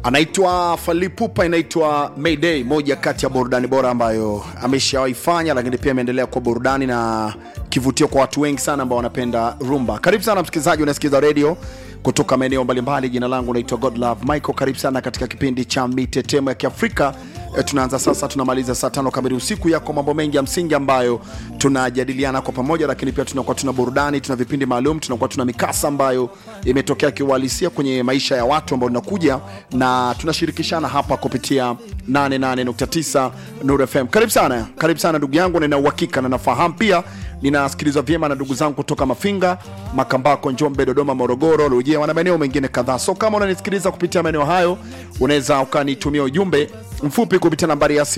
anaitwa Falipupa, inaitwa Mayday, moja kati ya burudani bora ambayo ameshawaifanya, lakini pia imeendelea kwa burudani na kivutio kwa watu wengi sana ambao wanapenda rumba. Karibu sana msikilizaji, unasikiza redio kutoka maeneo mbalimbali. Jina langu naitwa Godlove Michael. Karibu sana katika kipindi cha mitetemo ya Kiafrika. E, tunaanza sasa, tunamaliza saa tano kamili usiku. Yako mambo mengi ya msingi ambayo tunajadiliana kwa pamoja, lakini pia tunakuwa tuna burudani, tuna vipindi maalum, tunakuwa tuna mikasa ambayo imetokea kiuhalisia kwenye maisha ya watu ambao tunakuja na tunashirikishana hapa kupitia 88.9 Nuru FM. Karibu sana, karibu sana ndugu yangu, nina uhakika na nafahamu pia ninasikilizwa vyema na ndugu zangu kutoka Mafinga, Makambako, Njombe, Dodoma, Morogoro, Rujia na maeneo mengine kadhaa. So kama unanisikiliza kupitia maeneo hayo, unaweza ukanitumia ujumbe mfupi kupitia nambari ya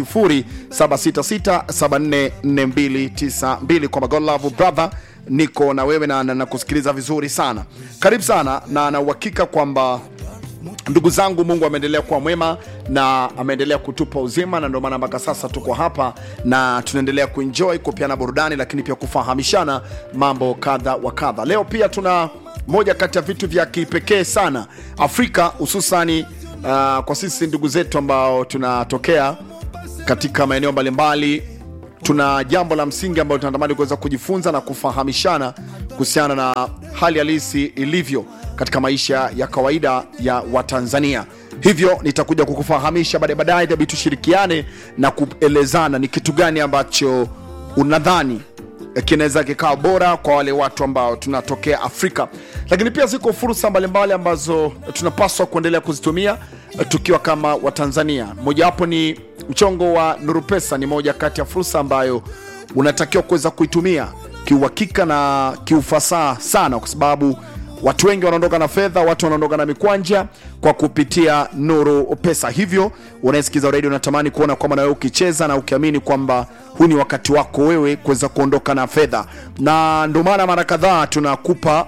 0766744292 kwa God Love Brother, niko na wewe na nakusikiliza vizuri sana. Karibu sana na na uhakika kwamba ndugu zangu, Mungu ameendelea kuwa mwema na ameendelea kutupa uzima, na ndio maana mpaka sasa tuko hapa na tunaendelea kuenjoy kupeana burudani, lakini pia kufahamishana mambo kadha wa kadha. Leo pia tuna moja kati ya vitu vya kipekee sana Afrika, hususani uh, kwa sisi ndugu zetu ambao tunatokea katika maeneo mbalimbali tuna jambo la msingi ambalo tunatamani kuweza kujifunza na kufahamishana kuhusiana na hali halisi ilivyo katika maisha ya kawaida ya Watanzania. Hivyo nitakuja kukufahamisha baadaye baadaye, tabii tushirikiane na kuelezana ni kitu gani ambacho unadhani kinaweza kikawa bora kwa wale watu ambao tunatokea Afrika, lakini pia ziko fursa mbalimbali ambazo tunapaswa kuendelea kuzitumia tukiwa kama Watanzania. Mojawapo ni mchongo wa Nuru Pesa, ni moja kati ya fursa ambayo unatakiwa kuweza kuitumia kiuhakika na kiufasaha sana, kwa sababu watu wengi wanaondoka na fedha, watu wanaondoka na mikwanja kwa kupitia Nuru Pesa. Hivyo unaesikiza redio, unatamani kuona kwamba na wewe ukicheza na ukiamini kwamba huu ni wakati wako wewe kuweza kuondoka na fedha, na ndio maana mara kadhaa tunakupa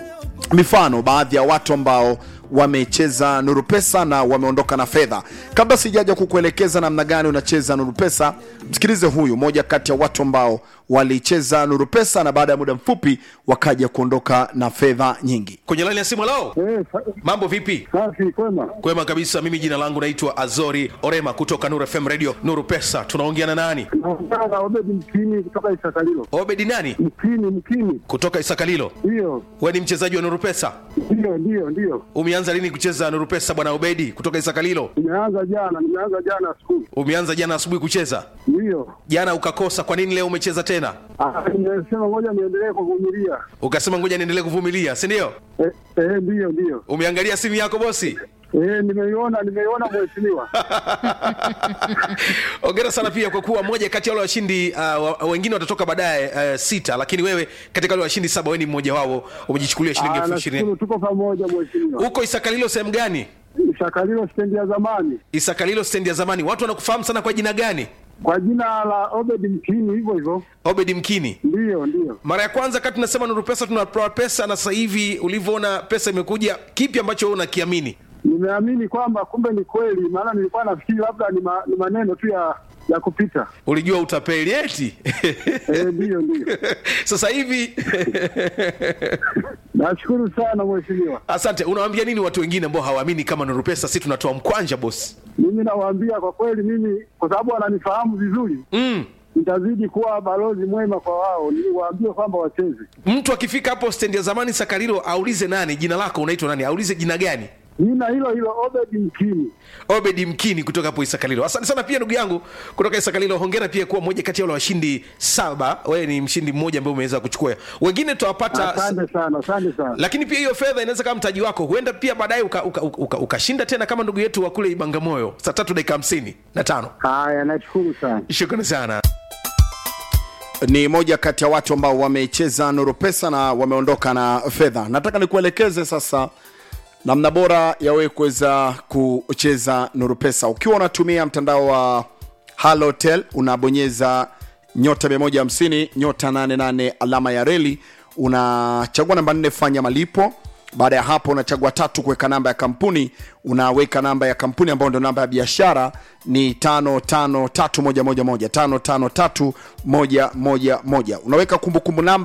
mifano baadhi ya watu ambao wamecheza Nuru Pesa na wameondoka na fedha. Kabla sijaja kukuelekeza namna gani unacheza Nuru Pesa, msikilize huyu moja kati ya watu ambao walicheza Nuru Pesa na baada ya muda mfupi wakaja kuondoka na fedha nyingi. kwenye laini ya simu lao Eh, sa- mambo vipi safi kwema. kwema kabisa mimi jina langu naitwa azori orema kutoka nuru fm radio nuru pesa tunaongea na nani Naongea na Obedi Mkini kutoka Isakalilo. obedi nani Mkini, Mkini, kutoka isakalilo ndiyo we ni mchezaji wa nuru pesa ndiyo ndiyo ndiyo. umeanza lini kucheza nuru pesa bwana obedi kutoka isakalilo Nimeanza jana, nimeanza jana asubuhi, umeanza jana asubuhi kucheza ndiyo. jana ukakosa kwa nini leo umecheza tena Ah, Nimesema ngoja niendelee kuvumilia. ukasema ngoja niendelee kuvumilia si ndio Eh, eh, ndiyo ndiyo. umeangalia simu yako bosi Eh, nimeiona nimeiona mheshimiwa. ongera sana pia kwa kuwa moja kati ya wale washindi uh, wa- wengine watatoka baadaye uh, sita lakini wewe katika wale washindi saba wewe ni mmoja wao umejichukulia shilingi Ah, elfu ishirini nashukuru tuko pamoja mheshimiwa. huko isakalilo sehemu gani Isakalilo stendi ya zamani isakalilo stendi ya zamani watu wanakufahamu sana kwa jina gani kwa jina la Obedi Mkini, hivyo hivyo. obedi mkini Ndiyo ndiyo. mara ya kwanza kati tunasema nuru pesa tunatoa pesa na sasa hivi ulivyoona pesa imekuja kipi ambacho wewe unakiamini Nimeamini kwamba kumbe ni kweli, maana nilikuwa nafikiri labda ni, ma, ni maneno tu ya ya kupita. ulijua utapeli eti Eh, ndiyo ndiyo. sasa hivi Nashukuru sana mheshimiwa. asante unawaambia nini watu wengine ambao hawaamini kama nuru pesa si tunatoa mkwanja bosi Mimi nawaambia kwa kweli, mimi kwa sababu wananifahamu vizuri, mm. nitazidi kuwa balozi mwema kwa wao, niwaambie kwamba wacheze. mtu akifika hapo stendi ya zamani sakarilo aulize nani jina lako unaitwa nani aulize jina gani Jina hilo hilo Obedi Mkini. obedi mkini kutoka hapo isakalilo asante sana pia ndugu yangu kutoka isakalilo hongera pia kuwa moja kati ya wale washindi saba wewe ni mshindi mmoja ambaye umeweza kuchukua wengine tutawapata Asante sana, asante sana. lakini pia hiyo fedha inaweza kama mtaji wako huenda pia baadaye ukashinda uka, uka, uka, ukashinda tena kama ndugu yetu wa kule ibangamoyo saa tatu dakika hamsini na tano Haya, nashukuru sana. shukrani sana Ni moja kati ya watu ambao wamecheza Nuru Pesa na wameondoka na fedha. Nataka nikuelekeze sasa namna bora ya wewe kuweza kucheza Nuru Pesa ukiwa unatumia mtandao wa Halotel, unabonyeza nyota 150 nyota 88 alama ya reli, unachagua namba 4 fanya malipo. Baada ya hapo unachagua tatu kuweka namba ya kampuni, unaweka namba ya kampuni ambayo ndio namba ya biashara ni 553111 553111. Unaweka kumbukumbu namba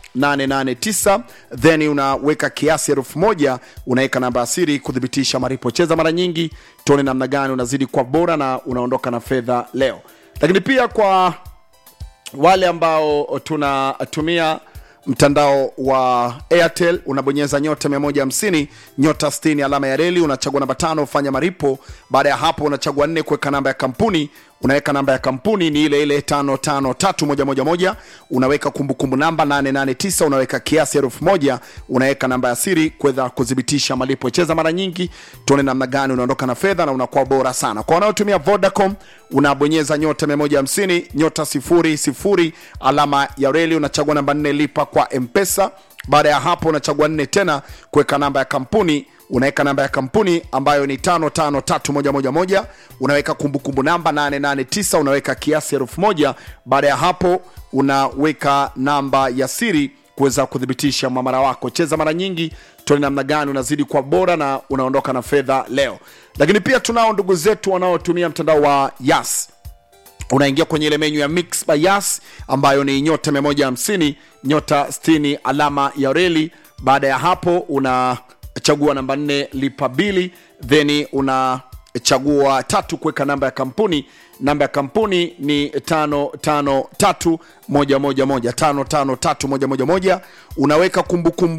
889 then unaweka kiasi elfu moja unaweka namba ya siri kuthibitisha malipo cheza mara nyingi tuone namna gani unazidi kwa bora na unaondoka na fedha leo lakini pia kwa wale ambao tunatumia mtandao wa airtel unabonyeza nyota 150 nyota 60 alama ya reli unachagua namba tano fanya maripo baada ya hapo unachagua nne kuweka namba ya kampuni unaweka namba ya kampuni ni ile ile 553111 unaweka kumbukumbu namba 889 unaweka kiasi elfu moja unaweka namba ya siri kuweza kudhibitisha malipo cheza mara nyingi tuone namna gani unaondoka na fedha na unakuwa bora sana kwa wanaotumia vodacom unabonyeza nyota 150 nyota 00 alama ya reli unachagua namba 4 lipa kwa mpesa baada ya hapo unachagua nne tena kuweka namba ya kampuni unaweka namba ya kampuni ambayo ni 553111 unaweka kumbukumbu namba 889 unaweka kiasi elfu moja baada ya hapo unaweka namba ya siri kuweza kuthibitisha mwamara wako cheza mara nyingi tuone namna gani unazidi kwa bora na unaondoka na fedha leo lakini pia tunao ndugu zetu wanaotumia mtandao wa yas unaingia kwenye ile menyu ya mix by yas ambayo ni nyota 150 nyota 60 alama ya reli baada ya hapo unachagua namba 4 lipa bili then unachagua tatu kuweka namba ya kampuni namba ya kampuni ni 553111 553111 unaweka kumbukumbu